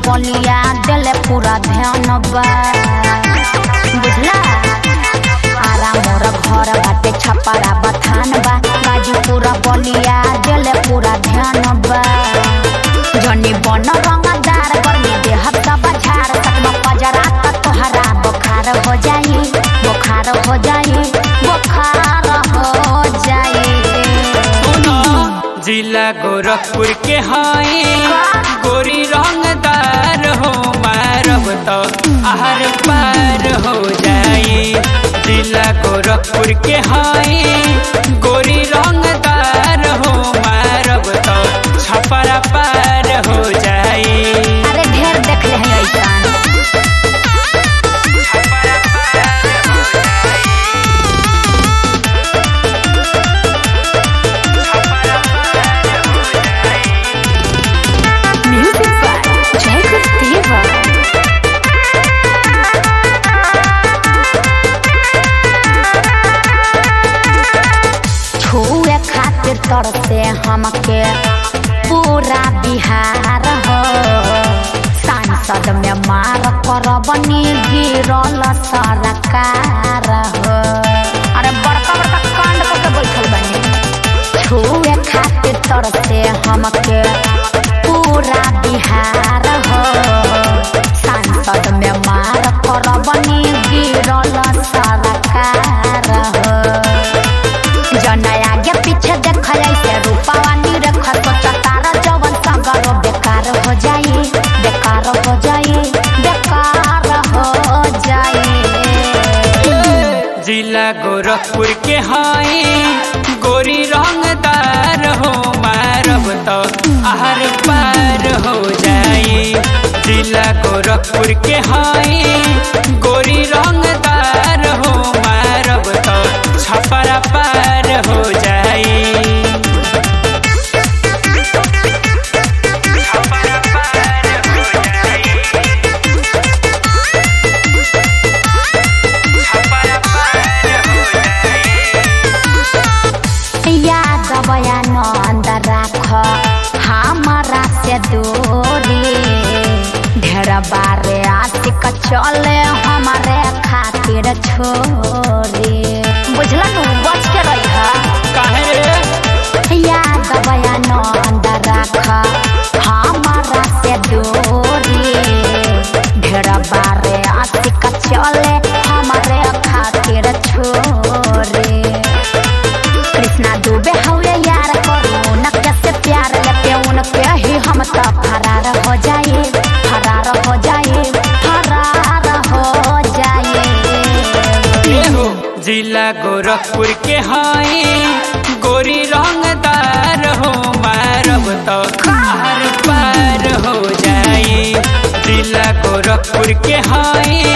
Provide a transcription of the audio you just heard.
बलिया दिले पूरा ध्यान बा बुझला आरा मोर घर बाटे छपरा बथान बा गाजी पूरा बलिया दिले पूरा ध्यान बा जनी बन रंगदार गर्मी देह सब झाड़ सकम पजरा त तोहरा बुखार हो जाई बुखार हो जाई बुखार हो जाई जिला गोरखपुर के हाई गोरी रंगदार हो मारब तो आहर पार हो जाई जिला गोरखपुर के हाई गोरी रंगदार हो मारब तो छपरा पार हो जाई अरे ढेर देख ले हैं ऐसान छपरा पार हो जाई छपरा पार हो जाई म्यूजिक बाय जयकुल देवा छुए खातिर तरसे हमके पूरा बिहार हो सांसद में मार करबनी गिरल सरकार हो अरे बड़का बड़का कांड करके बैठल बनी छुए खातिर तरसे हमके पूरा बिहार हो सांसद में मार करबनी गिरल सरकार हो जन आगे पीछे देख ऐसे रूपावा निरख सोच तारा जवन संगरो बेकार हो जाई बेकार हो जाई बेकार हो जाई जिला गोरखपुर के हाई गोरी रंगदार हो मारब तो आहर पार हो जाई जिला गोरखपुर के हाई गोरी रंगदार हो मारब तो छपरा पार हो जाई छपरा पार हो जाई छपरा पार हो जाई याद बयानंद राख हमारा से दूरी ढेर बारे आशिक चले हमारे खातिर छोरी बुझला नु बच के रही काहे रे याद बयानंद राख हमारा से दूरी ढेर बारे आशिक चले हमारे खातिर छोरी कृष्णा दुबे हवे यार करू न कैसे प्यार लेके उनके ही हम तो फरार हो जाए फरार हो जाए फरार हो जाए एहो जिला गोरखपुर के हाई गोरी रंगदार हो मारब तो हर पार हो जाई जिला गोरखपुर के हाई